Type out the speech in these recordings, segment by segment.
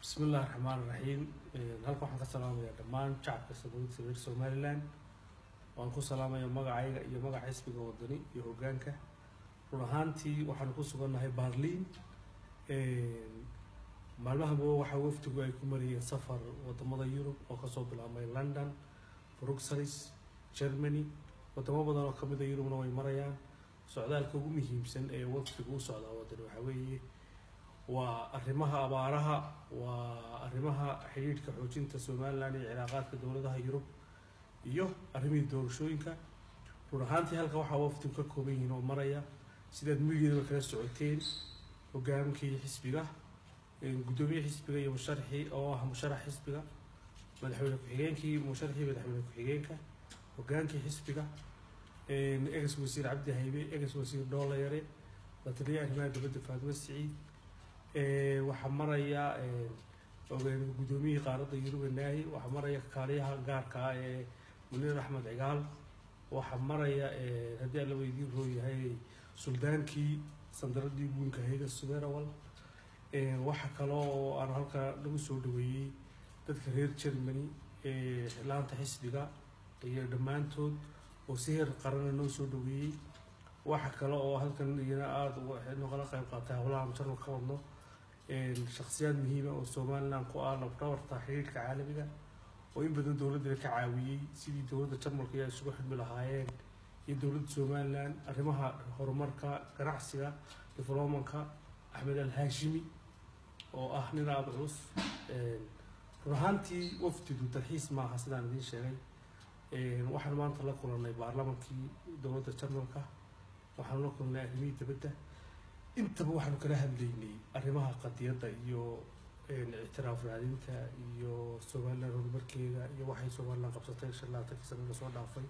bismi illahi raxmaan raxiim halka waxaan ka salaamayaa dhammaan shacabka saboolkiisa reer somalilan waan ku salaamaya magacayga iyo magaca xisbiga wadani iyo hogaanka run ahaantii waxaanu ku sugannahay barliin maalmahaba waxaa wafdigu ay ku marayeen safar wadamada yurub oo kasoo bilaabmay london bruxelles germany wadamo badan oo kamid a yurubna way marayaan socdaalka ugu muhiimsan ee wafdigu u socdaa wadani waxaa weeye waa arrimaha abaaraha waa arrimaha xidhiidhka xoojinta somalilan iyo cilaaqaadka dowladaha yurub iyo arrimihii doorashooyinka run ahaantii halka waxaa wafdigu ka kooban yihiin oo maraya sidaad midiaba kala socoteen hogaankii xisbiga guddoomiye xisbiga iyo musharaxii oo ah musharax xisbiga madaxweyne ku-xigeenkii musharaxii madaxweyne ku-xigeenka hogaankii xisbiga egas wasiir cabdi haybe egas wasiir dhoolayare la taliya arrimaha dowladda faatimo siciid waxaa maraya guddoomiyihii qaaradda yurub naahi waxaa maraya kaaliyaha gaarka ah ee muniir axmed cigaal waxaa maraya haddii alla weydiin roo yahay suldaankii sandaradii guunka hayda suberawal waxaa kaloo oo aan halka lagu soo dhaweeyey dadka reer germany laanta xisbiga iyo dhammaantood oo si heer qarana noo soo dhaweeyey waxa kale oo halkan iyana aada nogala qayb qaatay howlaha jarmal ka wadno shaksiyaad muhiima oo somalilan ku ah labdhabarta xiriirka caalamiga oo in badan dowladda ka caawiyey sidii dowladda jarmalka ay isugu xidmi lahaayeen iyo dowladda somalilan arrimaha horumarka ganacsiga diflomanka axmed al haashimi oo ah nin aada culus run ahaantii wafdidu dalxiis maaha sidaan idiin sheegay waxaan maanta la kulanay baarlamankii dowladda jarmalka waxaanu la kulnay arrimihii dabadda intaba waxaanu kala hadlaynay arrimaha qadiyadda iyo ictiraaf raadinta iyo somalilan horumarkeeda iyo waxay somalilan qabsatay shan labaatankii sanada soo dhaafay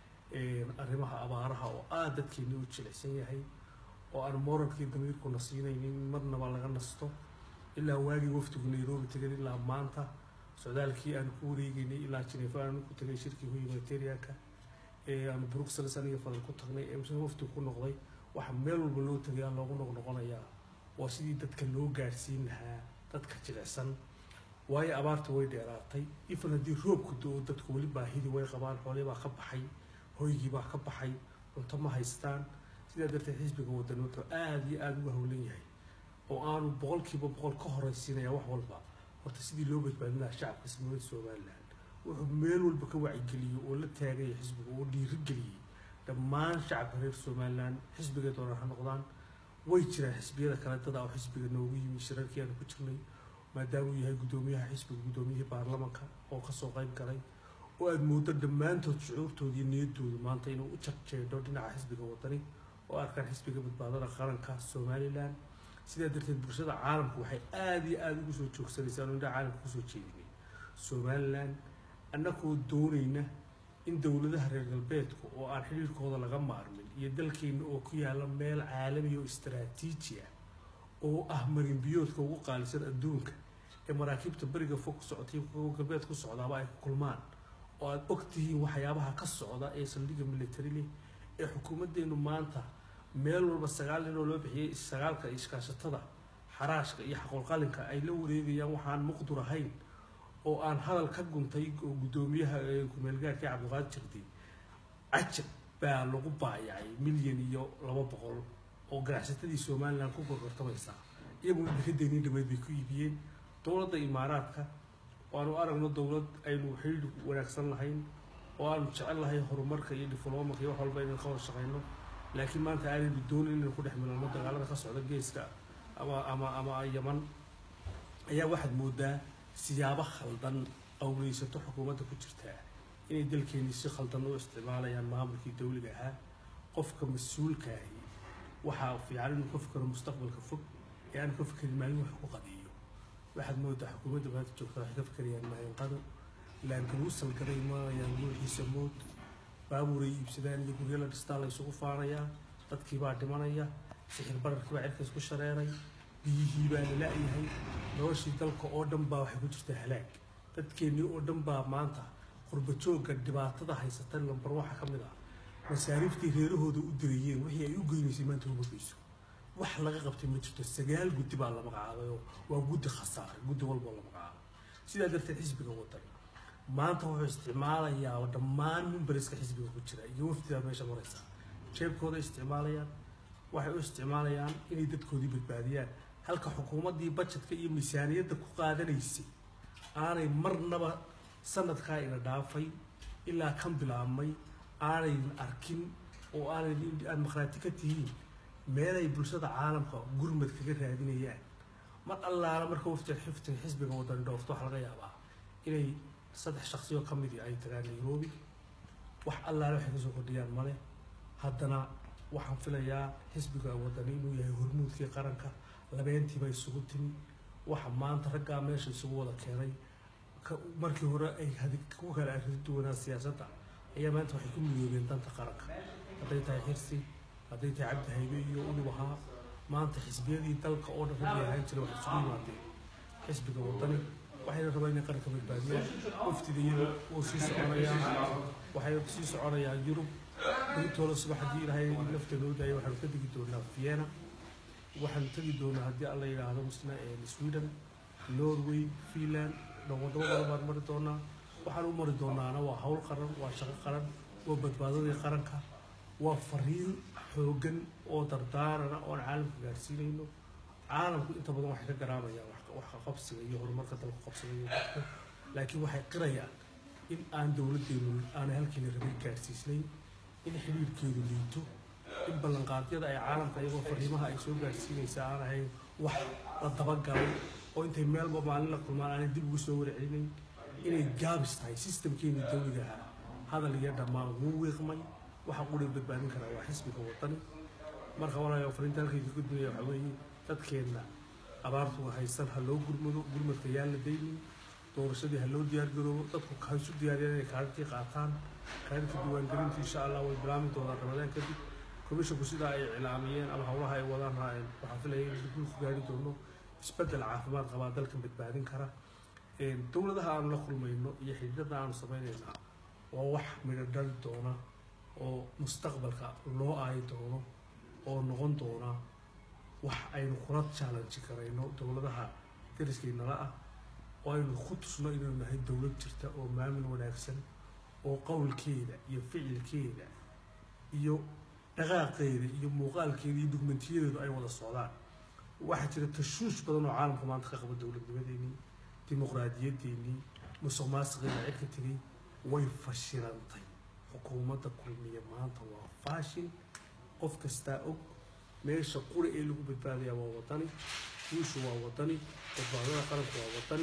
arrimaha abaaraha oo aada dadkeeni u jilicsan yahay oo aan moralkii damiirkuna siinaynin marnaba laga nasto ilaa waagii wafdigu nairobi tegay ilaa maanta socdaalkii aanu ku wareegeynay ilaa jineefa aanu ku tegay shirkii humanitarianka aanu bruxelles aniga fadan ku tagnay ee mise wafdigu ku noqday waxa meel walba loo tagayaa loogu noqnoqonayaa waa sidii dadka loo gaadhsiin lahaa dadka jilicsan waayo abaarta way dheeraatay ifan haddii roobku do-o dadku weli baahidii way qabaan xoolii baa ka baxay hoygii baa ka baxay cunto ma haystaan sidaa darteed xisbiga wadani wuxuu aada iyo aada uga howlan yahay oo aanu boqolkiiba boqol ka horeysiinaya wax walba horta sidii loo badbaadin lahaa shacabka ismawada somalilan wuxuu meel walba ka wacyigeliyey oo la taagaya xisbiga oo dhiirigeliyey dhammaan shacabka reer somalilan xisbigay doonaan ha noqdaan way jiraan xisbiyada kale dada oo xisbiga noogu yimi shirarkii aanu ku jirnay maadaama uu yahay guddoomiyaha xisbiga guddoomiyihii baarlamanka oo kasoo qayb galay oo aada moodo dhammaantood shucuurtooda iyo niyadoodu maanta inuu u jarjeedho dhinaca xisbiga wadani oo arkaan xisbiga badbaadada qaranka somalilan sidaa darteed bulshada caalamku waxay aada iyo aada ugu soo joogsanaysaa anu indhaha caalamka kusoo jeedinay somalilan annagoo doonayna in dowladaha reer galbeedku oo aan xidhiirkooda laga maarmin iyo dalkeena oo ku yaalla meel caalami oo istaraatiiji ah oo ah marinbiyoodka ugu qaalisan adduunka ee maraakiibta beriga fog ku socotay kuwa galbeed ku socdaaba ay ku kulmaan oo aada og tihiin waxyaabaha ka socda ee saldhigga military leh ee xukuumaddeenu maanta meel walba sagaal nin oo loo bixiyey sagaalka iskaashatada xaraashka iyo xaqolqalinka ay la wareegayaan waxaan muqdur ahayn oo aan hadal ka guntay oo guddoomiyaha kumeelgaarkii cabdiqaadir jirdi cajab baa lagu baayacay milyan iyo laba boqol oo ganacsatadii somalilan ku gorgortamaysa iyaguna dekadeennii dhameyd bay ku iibiyeen dowladda imaaraadka oo aanu aragno dowlad aynu xidhiidh wanaagsan lahayn oo aanu jecel lahay horumarka iyo diflomanka iyo wax walba inaan ka wada shaqayno laakiin maanta aanaynu doonin inaynu ku dhex milano dagaalada ka socda geeska ama ama ama yaman ayaa waxaad moodaa siyaabo khaldan qowleysato xukuumadda ku jirtaa inay dalkeennii si khaldan u isticmaalayaan maamulkii dowliga ahaa qofka mas-uulkaahi waxaa fiican inuu ka fikero mustaqbalka fog ee aan ka fikerin maalin wax ku qadiyo waxaad moodaa xukuumadda maanta joogta waxay ka fikerayaan mahinqado laangaruusal garay maayaan nuuxiisa mood baabuuray iibsadaan iyo guryo la dhistaa la isugu faanayaa dadkii baa dhimanaya sixir bararkii baa cirkaas ku shareeray biyihii baa la la-yahay noloshii dalka oo dhan baa waxay ku jirtaa halaag dadkeennii oo dhan baa maanta qurbajoogga dhibaatada haysata lambar waxa ka mid ah masaariiftii reerahooda u dirayeen wixii ay u geynaysay maanta uma geyso wax laga qabtay ma jirto sagaal guddi baa la magacaabay oo waa guddi khasaaray guddi walboo la magacaabay sidaa darteed xisbiga wadan maanta wuxuu isticmaalayaa dhammaan mimbariska xisbiga ku jira iyo wafdidaa meesha maraysa jeebkooda isticmaalayaan waxay u isticmaalayaan inay dadkoodii badbaadiyaan halka xukuumaddii bajetka iyo miisaaniyadda ku qaadanaysay aanay marnaba sanadkaa ina dhaafay ilaa kan bilaabmay aanay arkin oo aanay aad maqhraati ka tihiin meelay bulshada caalamka gurmad kaga raadinayaan mar allaala marka wafdi xifti xisbiga wadani dhoofto waxaa laga yaabaa inay saddex shaksiyoo ka midii ay tagaan nairobi wax allaale waxay kasoo kordhiyaan male haddana waxaan filayaa xisbiga wadani inuu yahay hormuudkii qaranka labeentiiba isugu timi waxa maanta raggaa meesha isugu wada keenay markii hore ay ku kala arrin duwanaa siyaasadda ayaa maanta waxay ku midoobeen danta qaranka hadday tahay xirsi hadday tahay cabdi haybe iyo unubahaa maanta xisbiyadii dalka oo dhan raggii ahaan jira waxay isugu yimaadeen xisbiga wadani waxayna rabaa inay qaranka badbaadiyaan waftida yurub wuu sii soconayaan waxay sii soconayaan yurub berintooda subax haddii ilaahay nafta noo daaya waxaanu ka tegi doonaa vienna waxaanu tegi doonaa haddii alla yidhaahdo misna sweden norway finland wadamo badan baan mari doonaa waxaan u mari doonaana waa hawl qaran waa shaqo qaran waa badbaadadii qaranka waa fariin xoogan oo dardaarana oon caalamka gaarsiinayno caalamku inta badan waxay ka garaamayaan wax qabsiga iyo horumarka dalku qabsigayo dadku laakiin waxay qirayaan in aan dowladdeenu aanay halkiina rabay gaarsiisnayn in xidhiirhkeedu liito in ballanqaadyada ay caalamka iyagoo fariimaha ay soo gaarsiinaysa aan ahayn wax la dabagalay oo intay meelba maalin la kulmaan aanay dib ugu soo warcelinayn inay gaabis tahay sistamkeeni dawliga ahaa hadal iyo dhammaan wuu wiiqmay waxa quri badbaadin karaa waa xisbiga wadani marka walaayo fariinta halkayka gudbinaya waxaa weeye dadkeenna abaartu haysan ha loo gurmado gurmadka yaan la daynin doorashadii ha loo diyaargaroobo dadku ha isu diyaariyaan inay kaadhadkii qaataan kaadhadka diiwaangelinta insha allah way bilaami doonaan ramadaan kadib komishinku sidaa ay iclaamiyeen ama howlaha ay wadaan raaceen waxaan filaya in guulku gaari doono isbeddel caafimaad qabaa dalkan badbaadin kara dowladaha aanu la kulmayno iyo xididada aanu sameynaynaa waa wax midho dhali doona oo mustaqbalka loo aayi doono oo noqon doona wax aynu kula challenge karayno dowladaha dariskaynala ah oo aynu ku tusno inaynu nahay dowlad jirta oo maamul wanaagsan oo qowlkeeda iyo ficilkeeda iyo dhaqaaqeeda iyo muuqaalkeeda iyo dugmentiyadeedu ay wada socdaan waxaa jira tashuush badan oo caalamka maanta ka qaba dowladnimadeenii dimuqraadiyadeennii musuq maasiqeeda cirka tegay way fashilantay xukuumadda kulmiya maanta waa faashil qof kastaa og meesha quri ee lagu badbaadayaa waa wadani guushu waa wadani badbaadada qaranku waa wadani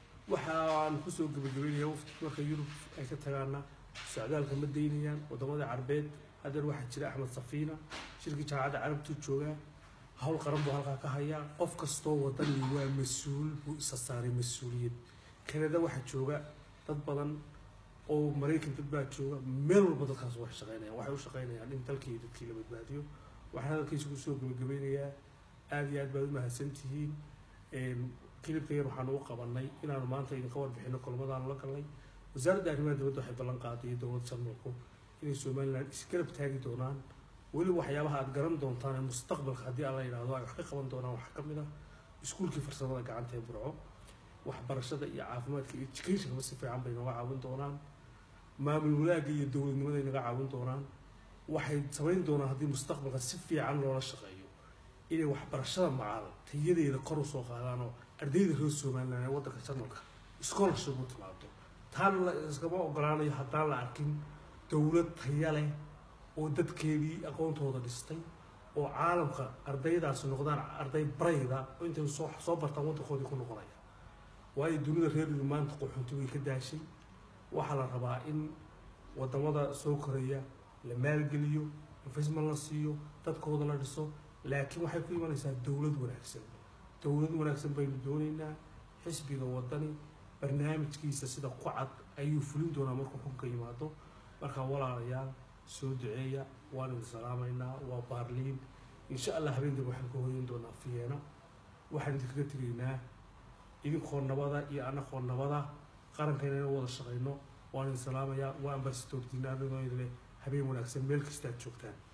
waxaan kusoo gabagabeynaya wafti marka yurub ay ka tagaana socdaalka ma daynayaan wadamada carbeed hadeer waxaa jira axmed safiina shirkii jaamacadda carabtuu joogaa hawl qaran buu halkaa ka hayaa qof kastoo wadani waa mas-uul buu isa saaray mas-uuliyad kanada waxaa jooga dad badan oo maraykan dad baa jooga meel walba dadkaas waxay shaqeynayaan waxay u shaqeynayaan in dalkii iyo dadkii la badbaadiyo waxaan hadalkiisa kusoo gabagabeynayaa aada iyo aad baad u mahadsan tihiin kilibka yar waxaanu u qabanay inaanu maanta idinka warbixino kulmadaanu la galnay wasaaradda arrimaha dibadda waxay ballan qaaday dowlad jarmalku inay somalilan isgarab taagi doonaan weliba waxyaabaha aad garan doontaan ee mustaqbalka haddii alla yidhaahdo ay wax ka qaban doonaan waxaa ka mid ah iskuulkii farsamada gacanta ee burco waxbarashada iyo caafimaadka iyo educationkaba si fiican bay naga caawin doonaan maamul walaagga iyo dowladnimaday naga caawin doonaan waxay samayn doonaan haddii mustaqbalka si fiican loola shaqeeyo inay waxbarashada macaal tayadeeda kor usoo qaadaan oo ardayda reer somaliland ee waddanka jarmalka scholarship u timaado taana la iskama ogolaanayo haddaan la arkin dowlad taya leh oo dadkeedii aqoontooda dhistay oo caalamka ardaydaasi noqdaan arday barayda oo intay soo soo bartaan waddankoodii ku noqonaya waayo dunida reer yurub maanta qaxoonti way ka daashay waxaa la rabaa in wadamada soo koraya la maalgeliyo investment la siiyo dadkooda la dhiso laakiin waxay ku imanaysaa dowlad wanaagsan dowlad wanaagsan baynu doonaynaa xisbiga wadani barnaamijkiisa sida ku cad ayuu fulin doonaa markuu xunka yimaado markaa walaalayaal soo duceeya waan idin salaamaynaa waa baarliin insha allah habeendan waxaan ka hoyan doonaa fiyeena waxaan idinkaga tegaynaa idinkoo nabada iyo annakoo nabada qarankayna inaan wada shaqayno waan idin salaamayaa waa ambasador dinaanadoo idin leh habeen wanaagsan meel kasta aad joogtaan